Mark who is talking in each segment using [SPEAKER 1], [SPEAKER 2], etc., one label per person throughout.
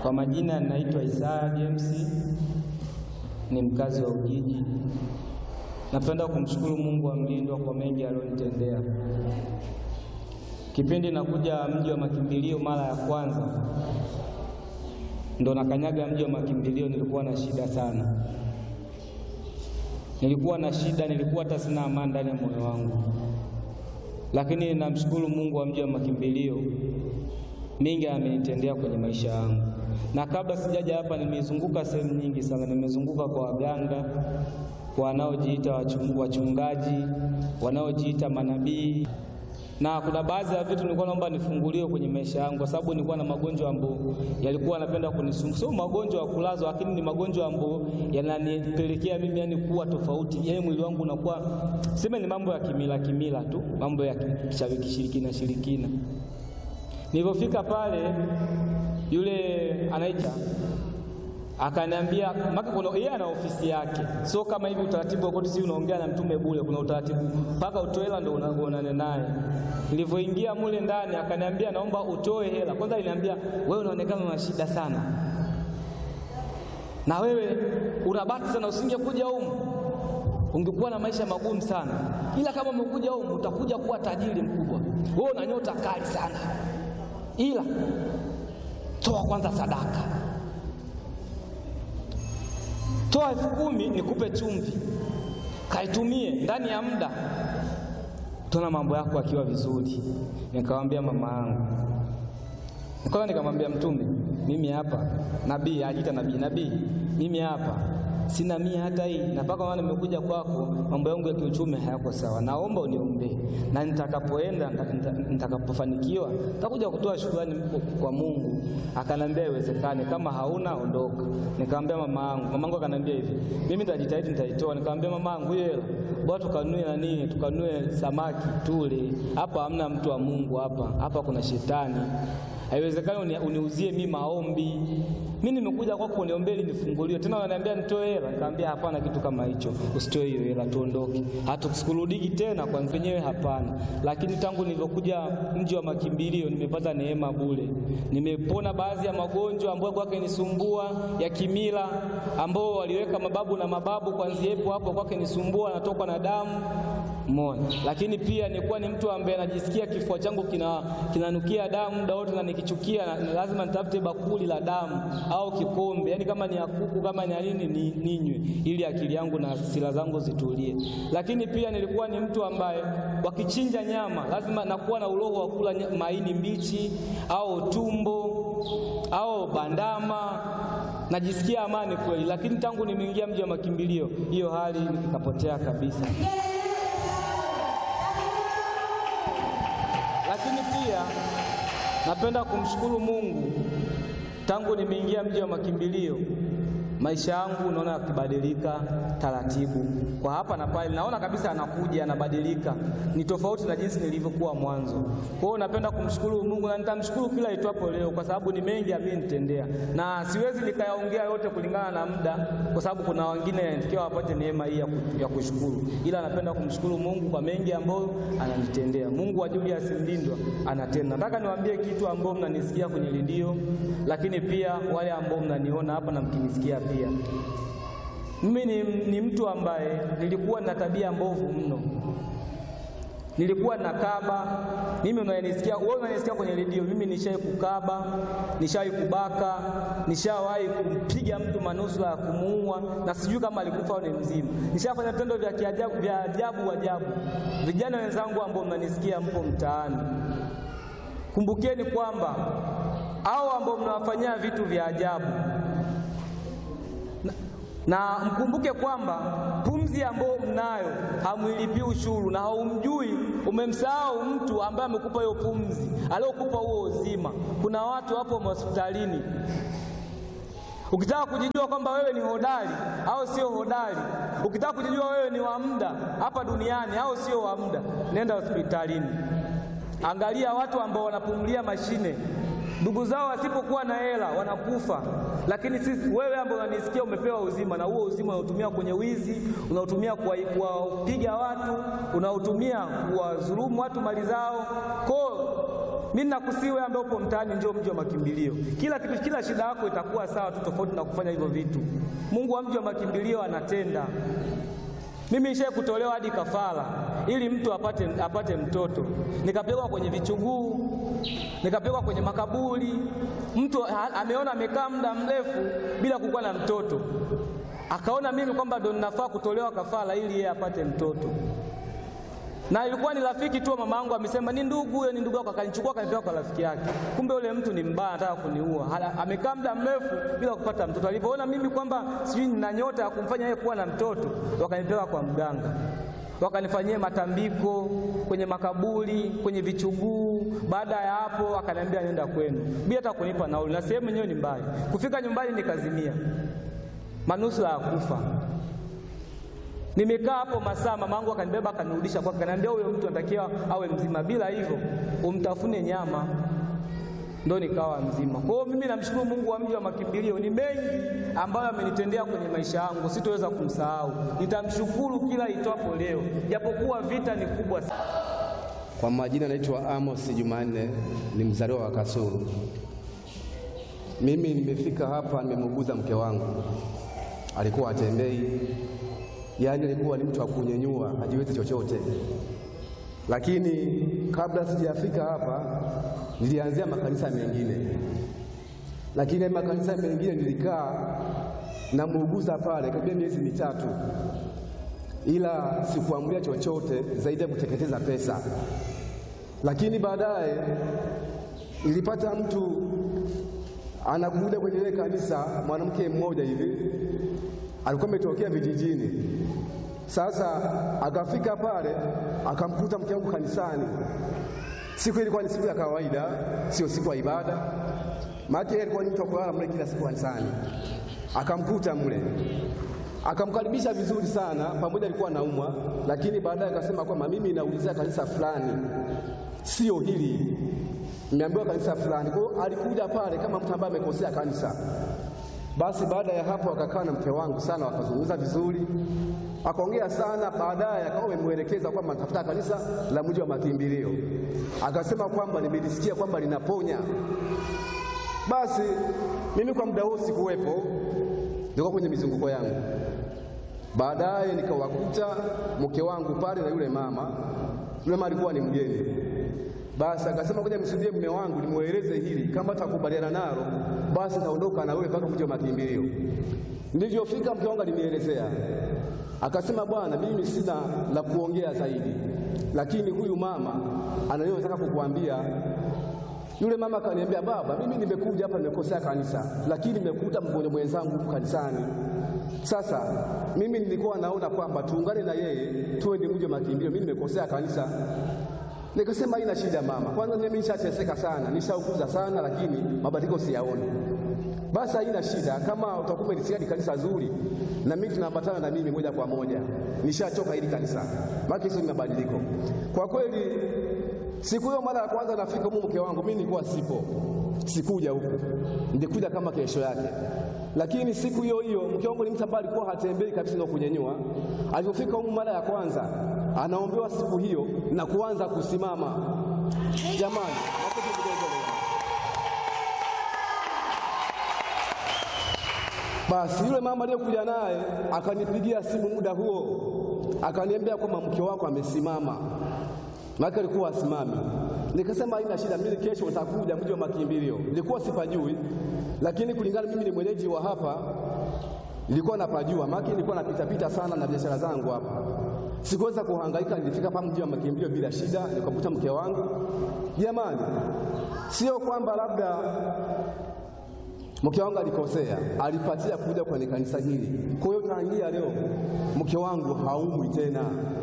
[SPEAKER 1] Kwa majina naitwa Isaya James, ni mkazi wa Ujiji. Napenda kumshukuru Mungu wa mlindwa kwa mengi aliyonitendea. Kipindi nakuja mji wa makimbilio mara ya kwanza, ndo nakanyaga mji wa makimbilio, nilikuwa na shida sana, nilikuwa na shida, nilikuwa hata sina amani ndani ya moyo wangu, lakini namshukuru Mungu wa mji wa makimbilio, mingi amenitendea kwenye maisha yangu. Na kabla sijaja hapa, nimezunguka sehemu nyingi sana, nimezunguka kwa waganga, kwa wanaojiita wachungaji, wanaojiita manabii na kuna baadhi ya vitu nilikuwa naomba nifunguliwe kwenye maisha yangu, kwa sababu nilikuwa na magonjwa ambayo yalikuwa yanapenda kunisumbua. Sio magonjwa ya kulazwa, lakini ni magonjwa ambayo yananipelekea mimi yani kuwa tofauti, yani mwili wangu unakuwa sema, ni mambo ya kimila kimila tu, mambo ya kishirikina shirikina. Nilipofika pale, yule anaita akaniambia maka kuna yeye ana ofisi yake, sio kama hivi utaratibu wote, si unaongea na mtume bure. Kuna utaratibu mpaka utoe hela ndio unaonana naye. Nilivyoingia mule ndani, akaniambia naomba utoe hela kwanza. Aliniambia wewe unaonekana una shida sana, na wewe unabati sana, usingekuja humu ungekuwa na maisha magumu sana, ila kama umekuja humu utakuja kuwa tajiri mkubwa. Wewe una nyota kali sana, ila toa kwanza sadaka toa elfu kumi nikupe chumvi, kaitumie ndani ya muda, tuna mambo yako akiwa vizuri. Nikamwambia mama yangu, nikaona, nikamwambia Mtume, mimi hapa nabii, ajiita nabii, nabii, mimi hapa sina mia hata hii, na mpaka maana nimekuja kwako, mambo yangu ya kiuchumi hayako sawa, naomba uniombee, na nitakapoenda nitakapofanikiwa nitakuja kutoa shukrani kwa Mungu. Akanambia iwezekane, kama hauna ondoka. Nikamwambia mama yangu, mama yangu akanambia hivi, mimi nitajitahidi, nitaitoa. Nikamwambia mama yangu, hiyo hela bwana, tukanue na nini, tukanue samaki tule. Hapa hamna mtu wa Mungu, hapa hapa kuna shetani Haiwezekani uniuzie mimi maombi. Mimi nimekuja kwako uniombee ili nifunguliwe. Tena wananiambia nitoe hela. Nikamwambia hapana, kitu kama hicho. Usitoe hiyo hela, tuondoke. Hatukurudiki tena kwa wenyewe, hapana. Lakini tangu nilivyokuja mji wa makimbilio nimepata neema bure. Nimepona baadhi ya magonjwa ambayo kwake nisumbua ya kimila, ambao waliweka mababu na mababu, kwanzia hapo hapo kwake nisumbua, natokwa na damu Mona. Lakini pia nilikuwa ni mtu ambaye najisikia kifua changu kina kinanukia damu muda wote, na nikichukia na lazima nitafute bakuli la damu au kikombe, yaani kama ni ya kuku kama ni ya nini ni ninywe, ili akili yangu na hasira zangu zitulie. Lakini pia nilikuwa ni mtu ambaye wakichinja nyama lazima nakuwa na uroho wa kula maini mbichi au tumbo au bandama najisikia amani kweli. Lakini tangu nimeingia mji wa makimbilio hiyo hali ikapotea kabisa. Lakini pia napenda kumshukuru Mungu, tangu nimeingia mji wa makimbilio maisha yangu naona yakibadilika taratibu, kwa hapa na pale, naona kabisa anakuja anabadilika, ni tofauti na jinsi nilivyokuwa mwanzo. Kwa hiyo napenda kumshukuru Mungu na nitamshukuru kila itwapo leo, kwa sababu ni mengi amenitendea, na siwezi nikayaongea yote kulingana na muda, kwa sababu kuna wengine natakiwa wapate neema hii ya kushukuru, ila napenda kumshukuru Mungu kwa mengi ambayo ananitendea. Mungu wa Julius Mlindwa anatenda. Nataka niwaambie kitu ambao mnanisikia kwenye redio, lakini pia wale ambao mnaniona hapa na mkinisikia pia mimi ni, ni mtu ambaye nilikuwa na tabia mbovu mno, nilikuwa nakaba. Mimi unanisikia wewe, unanisikia kwenye redio, mimi nishawahi kukaba, nishawahi kubaka, nishawahi kumpiga mtu manusura ya kumuua, na sijui kama alikufa au ni mzima. Nishafanya vitendo vya kiajabu vya ajabu ajabu. Vijana wenzangu ambao mnanisikia, mpo mtaani, kumbukeni kwamba hao ambao mnawafanyia vitu vya ajabu na mkumbuke kwamba pumzi ambayo mnayo hamwilipii ushuru, na haumjui, umemsahau mtu ambaye amekupa hiyo pumzi, aliokupa huo uzima. Kuna watu hapo hospitalini, ukitaka kujijua kwamba wewe ni hodari au sio hodari, ukitaka kujijua wewe ni wa muda hapa duniani au sio wa muda, nenda hospitalini, angalia watu ambao wanapumulia mashine ndugu zao wasipokuwa na hela wanakufa, lakini sisi, wewe ambao unanisikia, umepewa uzima, na huo uzima unautumia kwenye wizi, unautumia kuwapiga watu, unautumia kuwadhulumu watu mali zao. Kwa Mimi nakusii wewe ambaye upo mtaani, njoo mji wa makimbilio. Kila kitu, kila shida yako itakuwa sawa tu, tofauti na kufanya hivyo vitu. Mungu wa mji wa makimbilio anatenda. Mimi nishaye kutolewa hadi kafara ili mtu apate, apate mtoto, nikapelekwa kwenye vichuguu, nikapelekwa kwenye makaburi. Mtu ha, ameona amekaa muda mrefu bila kukuwa na mtoto, akaona mimi kwamba ndo ninafaa kutolewa kafara ili yeye apate mtoto na ilikuwa ni rafiki tu. Mama yangu amesema ni ndugu huyo, ni ndugu yako, akanichukua akanipeleka kwa rafiki yake. Kumbe yule mtu ni mbaya, anataka kuniua. Amekaa muda mrefu bila kupata mtoto. Alipoona mimi kwamba sijui nina nyota ya kumfanya yeye kuwa na mtoto, wakanipeleka kwa mganga, wakanifanyia matambiko kwenye makaburi, kwenye vichuguu. Baada ya hapo, akaniambia nenda kwenu bila hata kunipa nauli, na sehemu yenyewe ni mbali. Kufika nyumbani nikazimia, manusura ya kufa. Nimekaa hapo masaa, mamangu akanibeba akanirudisha kwake, akaniambia huyo mtu anatakiwa awe mzima, bila hivyo umtafune nyama. Ndo nikawa mzima. Kwa hiyo mimi namshukuru Mungu wa mji wa makimbilio, ni mengi ambayo amenitendea kwenye maisha yangu, sitoweza kumsahau. Nitamshukuru kila itwapo leo, japokuwa vita ni kubwa sana.
[SPEAKER 2] Kwa majina naitwa Amos Jumanne, ni mzaliwa wa Kasulu. Mimi nimefika hapa, nimemuuguza mke wangu, alikuwa atembei yaani alikuwa ni mtu wa kunyenyua, hajiwezi chochote. Lakini kabla sijafika hapa, nilianzia makanisa mengine, lakini makanisa mengine nilikaa na muuguza pale karibia miezi mitatu, ila sikuamulia chochote zaidi ya kuteketeza pesa. Lakini baadaye nilipata mtu anakuja kwenye ile kanisa, mwanamke mmoja hivi alikuwa ametokea vijijini. Sasa akafika pale akamkuta mke wangu kanisani. Siku ilikuwa ni siku ya kawaida, sio siku ya ibada, maana yeye alikuwa ni mtu wa kulala mle kila siku kanisani. Akamkuta mle, akamkaribisha vizuri sana, pamoja alikuwa anaumwa, lakini baadaye akasema kwamba mimi naulizia kanisa fulani, sio hili, nimeambiwa kanisa fulani. Kwa hiyo alikuja pale kama mtu ambaye amekosea kanisa. Basi baada ya hapo akakaa na mke wangu sana, wakazungumza vizuri, akaongea sana. Baadaye akawa amemwelekeza kwamba natafuta kanisa la mji wa makimbilio, akasema kwamba nimelisikia kwamba linaponya. Basi mimi kwa muda huo sikuwepo, nilikuwa kwenye mizunguko yangu. Baadaye nikawakuta mke wangu pale na yule mama. Yule mama alikuwa ni mgeni. Basi akasema ngoja msudie mume wangu nimweleze hili, kama atakubaliana nalo basi naondoka na wewe mpaka mji wa makimbilio. Nilivyofika mke wangu alinielezea, akasema bwana, mimi sina la kuongea zaidi, lakini huyu mama anayotaka kukuambia. Yule mama akaniambia, baba, mimi nimekuja hapa nimekosea kanisa, lakini nimekuta mgonjwa mwenzangu huku kanisani. Sasa mimi nilikuwa naona kwamba tuungane na yeye tuwe ni mji wa makimbilio, mimi nimekosea kanisa Nikasema haina shida mama, kwanza mimi nishateseka sana, nishaukuza sana, lakini mabadiliko siyaoni. Basi haina shida, kama utakuwa umelisikia ni kanisa zuri na mimi tunaambatana na mimi moja kwa moja, nishachoka hili kanisa, maana hizo ni mabadiliko kwa kweli. Siku hiyo mara ya kwanza nafika huko, mke wangu mimi nilikuwa sipo, sikuja huku, nilikuja kama kesho yake. Lakini siku hiyo hiyo mke wangu ni mtu ambaye alikuwa hatembei kabisa na kunyenyua. Alipofika huko mara ya kwanza, anaombewa siku hiyo na kuanza kusimama. Jamani, basi yule mama aliyekuja naye akanipigia simu muda huo, akaniambia kwamba mke wako amesimama, maana alikuwa asimami. Nikasema haina shida, mimi kesho nitakuja mji wa makimbilio. Nilikuwa sipajui, lakini kulingana mimi ni mwenyeji wa hapa, nilikuwa napajua, maana nilikuwa napita pita sana na biashara zangu hapa, sikuweza kuhangaika. Nilifika hapa mji wa makimbilio bila shida, nikakuta mke wangu. Jamani, sio kwamba labda mke wangu alikosea, alipatia kuja kwenye kanisa hili. Kwa hiyo tangia leo mke wangu haumwi tena.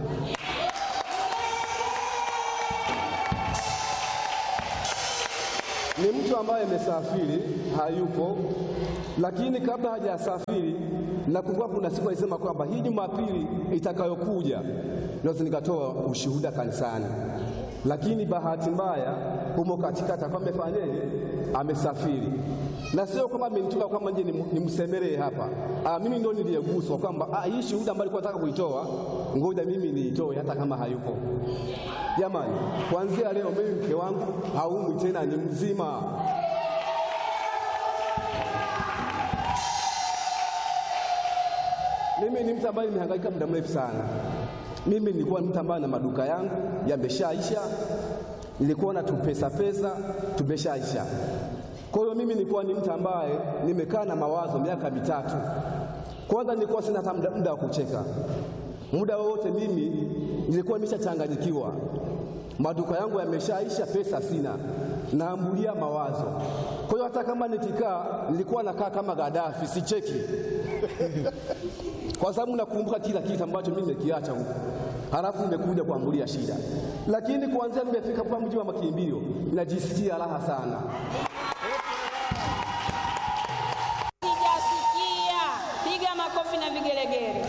[SPEAKER 2] Ni mtu ambaye amesafiri, hayupo, lakini kabla hajasafiri, nakumbuka kuna siku alisema kwamba hii Jumapili itakayokuja naweza nikatoa ushuhuda kanisani. lakini bahati mbaya humo katikati akawa amefanyaje, amesafiri, na sio kwamba amenituma kwamba nje nimsemelee hapa. Ah, mimi ndo niliyeguswa kwamba ah, hii shuhuda ambayo alikuwa nataka kuitoa, ngoja mimi niitoe hata kama hayupo. Jamani, kuanzia leo mimi mke wangu haumwi tena, ni mzima. Mimi ni mtu ambaye nimehangaika muda mrefu sana. Mimi nilikuwa mtu ambaye na maduka yangu yameshaisha, nilikuwa na tupesa pesa tumeshaisha. Kwa hiyo mimi nilikuwa ni mtu ambaye nimekaa na mawazo miaka mitatu. Kwanza nilikuwa sina hata muda wa kucheka, muda wowote mimi nilikuwa nimeshachanganyikiwa, maduka yangu yameshaisha, pesa sina, naambulia mawazo. Kwa hiyo hata kama nikikaa, nilikuwa nakaa kama Gaddafi, sicheki kwa sababu nakumbuka kila kitu ambacho mimi nimekiacha huko, halafu nimekuja kuambulia shida. Lakini kuanzia nimefika hapa mji wa makimbilio, najisikia raha sana.
[SPEAKER 3] Sijasikia, piga makofi na vigelegele.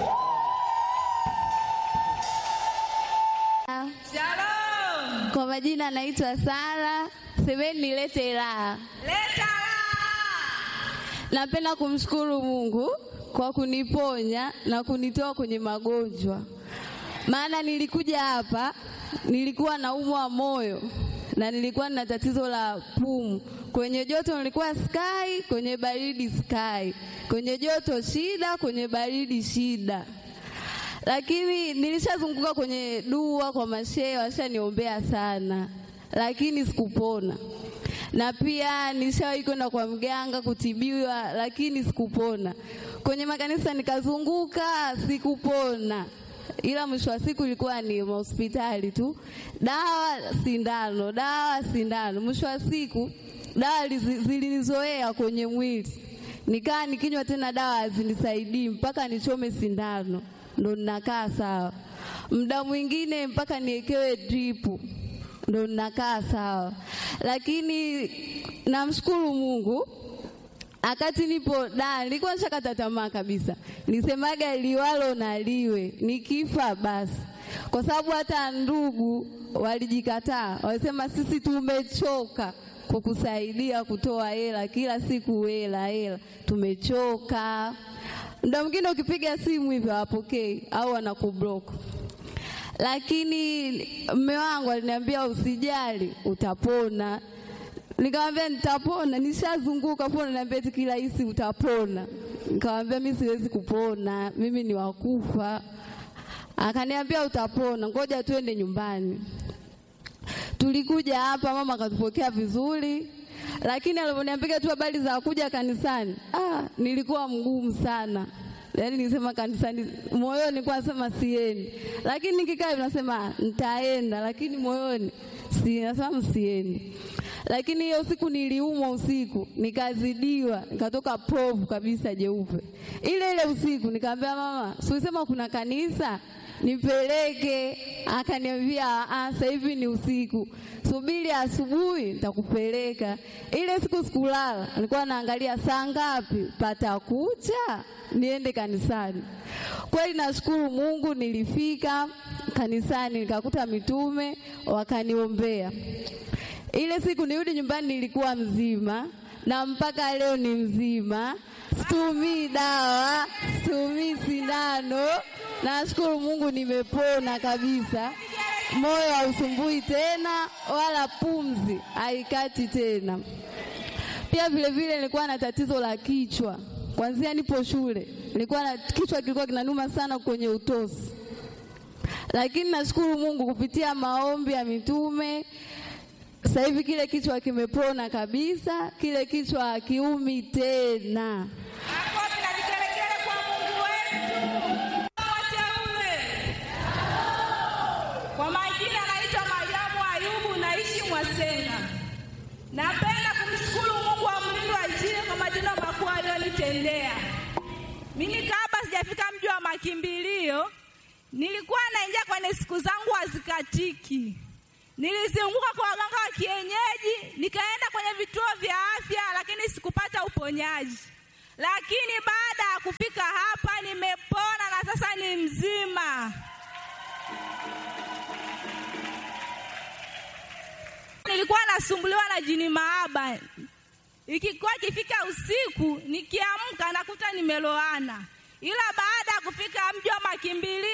[SPEAKER 4] Shalom. Kwa majina naitwa Sara, semeni nilete raha.
[SPEAKER 3] Leta raha.
[SPEAKER 4] Napenda kumshukuru Mungu kwa kuniponya na kunitoa kwenye magonjwa, maana nilikuja hapa nilikuwa naumwa moyo na nilikuwa na tatizo la pumu. Kwenye joto nilikuwa sky, kwenye baridi sky, kwenye joto shida, kwenye baridi shida lakini nilishazunguka kwenye dua kwa mashehe, washaniombea sana, lakini sikupona. Na pia nilishawahi kwenda kwa mganga kutibiwa, lakini sikupona. Kwenye makanisa nikazunguka, sikupona, ila mwisho wa siku ilikuwa ni hospitali tu, dawa sindano, dawa sindano. Mwisho wa siku dawa zilinizoea kwenye mwili, nikaa nikinywa tena dawa hazinisaidii mpaka nichome sindano ndo ninakaa sawa. Muda mwingine mpaka niekewe dripu ndo ninakaa sawa, lakini namshukuru Mungu. Akati nipo da, nilikuwa nishakata tamaa kabisa, nisemaga liwalo na liwe, nikifa basi, kwa sababu hata ndugu walijikataa, walisema sisi tumechoka kukusaidia kutoa hela kila siku, hela hela, tumechoka muda mwingine ukipiga simu hivyo hawapokei au wanakublock. Lakini mme wangu aliniambia usijali, utapona. Nikamwambia nitapona, nishazunguka pona, niambia eti kirahisi utapona. Nikamwambia mimi siwezi kupona, mimi ni wakufa. Akaniambia utapona, ngoja tuende nyumbani. Tulikuja hapa, mama akatupokea vizuri lakini alivyoniambia tu habari za kuja kanisani, ah, nilikuwa mgumu sana. Yaani nilisema kanisani, moyoni nilikuwa nasema siendi, lakini nikikaa nasema nitaenda, lakini moyoni si nasema msiendi. Lakini hiyo siku niliumwa usiku, nikazidiwa, nikatoka povu kabisa jeupe. Ile ile usiku nikamwambia mama, si ulisema kuna kanisa nipeleke. Akaniambia sasa hivi ni usiku, subiri asubuhi nitakupeleka. Ile siku sikulala, nilikuwa naangalia saa ngapi patakucha niende kanisani. Kweli nashukuru Mungu, nilifika kanisani nikakuta mitume wakaniombea. Ile siku nirudi nyumbani nilikuwa mzima na mpaka leo ni mzima, situmii dawa, situmii sindano. Nashukuru Mungu nimepona kabisa, moyo hausumbui tena, wala pumzi haikati tena. Pia vile vile nilikuwa na tatizo la kichwa kwanzia nipo shule, nilikuwa na kichwa kilikuwa kinanuma sana kwenye utosi, lakini nashukuru Mungu kupitia maombi ya mitume sasa hivi kile kichwa kimepona kabisa, kile kichwa hakiumi tena.
[SPEAKER 3] Makofi na vigelegele kwa Mungu wetu. Wateule. Kwa majina naitwa Mariamu Ayubu, naishi Mwasenga. Napenda kumshukuru Mungu wa mlindo wa Injili kwa matendo makuu aliyonitendea. Mimi kabla sijafika mji wa makimbilio, nilikuwa naingia kwenye siku zangu hazikatiki. Nilizunguka kwa waganga wa kienyeji, nikaenda kwenye vituo vya afya, lakini sikupata uponyaji. Lakini baada ya kufika hapa nimepona na sasa ni mzima. nilikuwa nasumbuliwa na jini maaba. Ikikuwa ikifika usiku, nikiamka nakuta nimeloana, ila baada ya kufika mji wa makimbilio